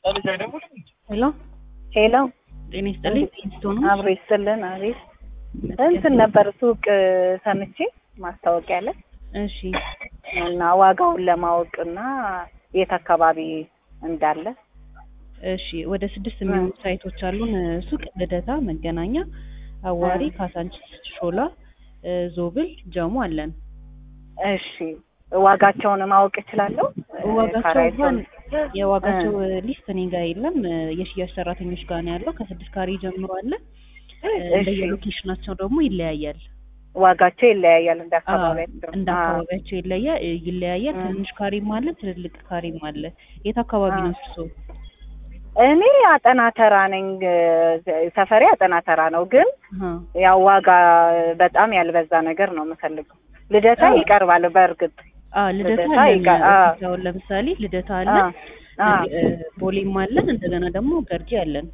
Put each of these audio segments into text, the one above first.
ሄሎ ሄሎ ጤና ይስጥልኝ። ፊንስቶን ነው። አብሮ ይስጥልን። አቤት እንትን ነበር ሱቅ ሰምቼ ማስታወቂያ ላይ እሺ እና ዋጋውን ለማወቅ እና የት አካባቢ እንዳለ እሺ ወደ ስድስት የሚሆኑ ሳይቶች አሉን። ሱቅ ልደታ፣ መገናኛ፣ አዋሪ፣ ካሳንቺስ፣ ሾላ፣ ዞብል፣ ጀሞ አለን። እሺ ዋጋቸውን ማወቅ እችላለሁ? ዋጋቸው ካሬያቸውን? እንኳን የዋጋቸው ሊስት እኔ ጋር የለም። የሽያጭ ሰራተኞች ጋር ነው ያለው። ከስድስት ካሬ ጀምሮ አለ። እሺ እንደየሎኬሽናቸው ደግሞ ይለያያል። ዋጋቸው ይለያያል እንደ አዎ፣ አካባቢያቸው። እንደ አዎ። አካባቢያቸው ይለያል ይለያያል። እ። ትንሽ ካሬም አለ፣ ትልልቅ ካሬም አለ። የት አካባቢ ነው እርሶ? እኔ አጠና ተራ ነኝ። ሰፈሬ አጠና ተራ ነው፣ ግን አሃ። ያው ዋጋ በጣም ያልበዛ ነገር ነው የምፈልገው። ልደታ አዎ። ይቀርባል በእርግጥ አ ልደታ ልደታ አለን። ይቀ- አ። አሁን ለምሳሌ ልደታ አለ፣ አ አ እ፣ ቦሌም አለን፣ እንደገና ደግሞ ገርጂ አለን።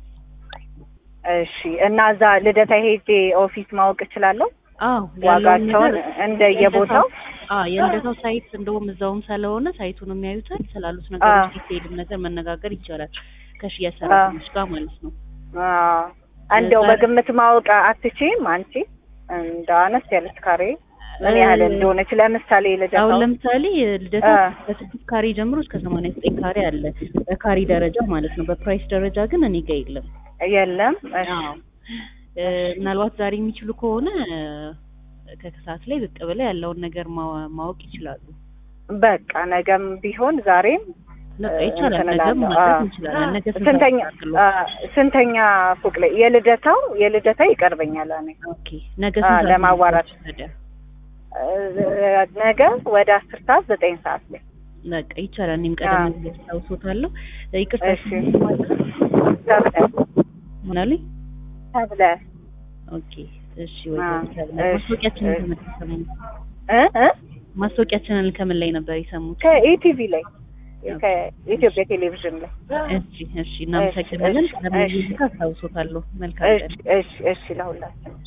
እሺ እና እዛ ልደታ ሄጄ ኦፊስ ማወቅ እችላለሁ? አዎ ያለውን ዋጋቸውን ነገር እንደየቦታው አ የልደታው ሳይት እንደውም እዛውም ስለሆነ ሳይቱን የሚያዩታል ስላሉት ነገሮች አ። ዲቴይልም ነገር መነጋገር ይቻላል ከሽያጭ ሰራተኞች ጋር ማለት ነው። አ እንደው ዛሬ- በግምት ማወቅ አትችይም አንቺ? እንደ አነስ ያለች ካሬ ምን ያህል እንደሆነች ለምሳሌ አሁን ልደታው ለምሳሌ ልደታ አ። ከስድስት ካሬ ጀምሮ እስከ ሰማንያ ዘጠኝ ካሬ አለ በካሬ ደረጃ ማለት ነው። በፕራይስ ደረጃ ግን እኔ ጋ የለም። የለም? እሺ አዎ እ፣ ምናልባት ዛሬ የሚችሉ ከሆነ እ፣ ከከሰዓት ላይ ብቅ ብለው ያለውን ነገር ማ- ማወቅ ይችላሉ። በቃ ነገም ቢሆን ዛሬም በቃ እ፣ ይቻላል። እንትን ነገም እላለሁ። ማድረግ አ። እንችላለን። ነገ ስንት ስንተኛ ሰዓት አድርገው? አ፣ ስንተኛ ፎቅ ላይ የልደታው የልደታ ይቀርበኛል እኔ ኦኬ ነገ አ፣ ስንት ሰዓት ለማዋራት ነው ታዲያ? እ፣ ነገ ወደ አስር ሰዓት ዘጠኝ ሰዓት ላይ በቃ ይቻላል። እኔም ቀደም አ። ብዬ አስታውሶታለሁ። ይቅርታ እሺ። ማለት ተብለ ምን አሉኝ? ተብለ ኦኬ እሺ። ወይ አ፣ ተብለ እሺ፣ ማስታወቂያችንን እሺ። ከምን የሰሙት? እ እ ማስታወቂያችንን ከምን ላይ ነበር የሰሙት? ከኢቲቪ ላይ ከኢትዮጵያ ቴሌቪዥን ላይ እሺ እሺ፣ እናመሰግናለን። እሺ፣ ቀደም ብዬ እሺ። አስታውሶታለሁ። መልካም እሺ ቀን። እሺ እሺ ለሁላችን